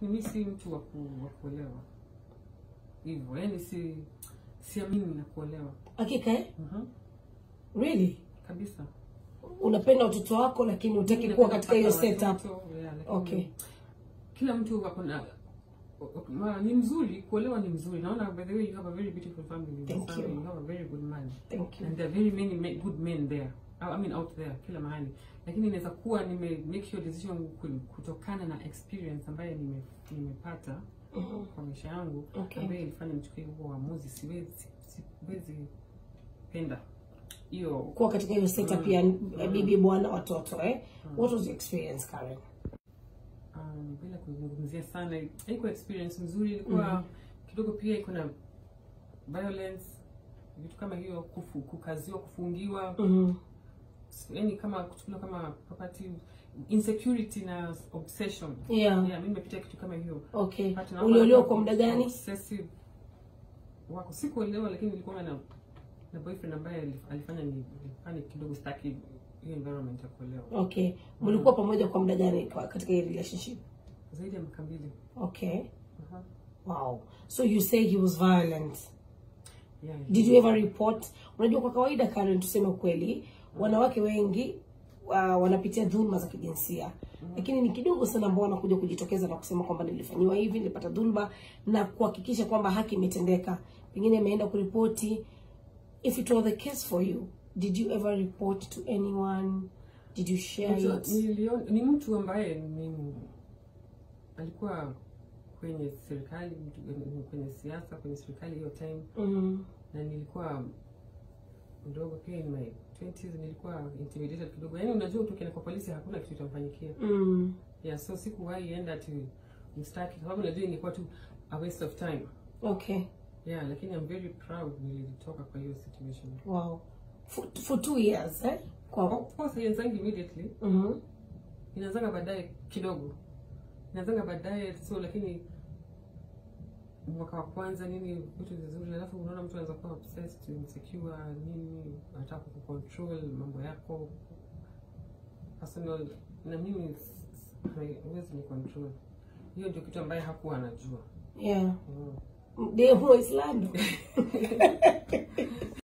lakini mi si mtu wa ku- wa kuolewa hivyo yani si siamini na kuolewa hakika eh? Mhm. really kabisa unapenda watoto wako lakini utaki Mimi kuwa napenda katika hiyo kupata setup watoto, yeah, lakini Okay. kila mtu ako na ma- ni mzuri kuolewa ni mzuri naona by the way you have a very beautiful family Thank Family, you. you have a very good man thank you and there are very many ma- good men there I mean out there kila mahali lakini inaweza kuwa nime make sure decision ku- kutokana na experience ambayo nime, nimepata Mhm. kwa maisha yangu Okay. ambayo ilifanya nichukue huo uamuzi siwezi siwezi penda hiyo kuwa katika hiyo setup ya bibi bwana watoto eh? what was your experience Karen um, bila kuzungumzia sana haikuwa experience nzuri ilikuwa kidogo pia iko na violence vitu kama hiyo kufu, kukaziwa kufungiwa Mhm. yani kama kuchukuliwa kama property insecurity na obsession yeah yeah, mi nimepitia kitu kama hiyo okay But naona uliolewa wako kwa muda gani obsessive wako sikuelewa lakini nilikuwa na na boyfriend ambaye alif- alifanya ni nifanye kidogo staki hiyo environment ya kuolewa okay mlikuwa pamoja kwa muda gani kwa- katika hii relationship zaidi ya miaka mbili okay Aha. wow so you say he was violent yeah, did you ever report unajua kwa kawaida Karen tuseme ukweli wanawake wengi uh, wanapitia dhulma za kijinsia lakini ni kidogo sana ambao wanakuja kujitokeza na kusema kwamba nilifanyiwa hivi nilipata dhulma na kuhakikisha kwamba haki imetendeka pengine ameenda kuripoti if it was the case for you did you ever report to anyone did you share Mtu- it niliona- ni mtu ambaye ni alikuwa kwenye serikali mtu- kwenye siasa kwenye serikali hiyo time mm. na nilikuwa mdogo pia in my 20s nilikuwa intimidated kidogo yaani unajua ukienda kwa polisi hakuna kitu itamfanyikia Mm. yeah so sikuwahi enda ati mstaki kwa sababu najua ingekuwa tu a waste of time okay yeah lakini I'm very proud nilitoka kwa hiyo situation wow for, for two years eh? kwa of course haianzangi immediately mm inaanzanga baadaye kidogo inaanzanga baadaye so lakini mwaka wa kwanza nini vitu vizuri alafu unaona mtu anaweza kuwa obsessed insecure nini anataka kucontrol mambo yako personal na mimi s- s- hai- huwezi ni control hiyo ndio kitu ambaye hakuwa anajua yeah mm. demu waislamu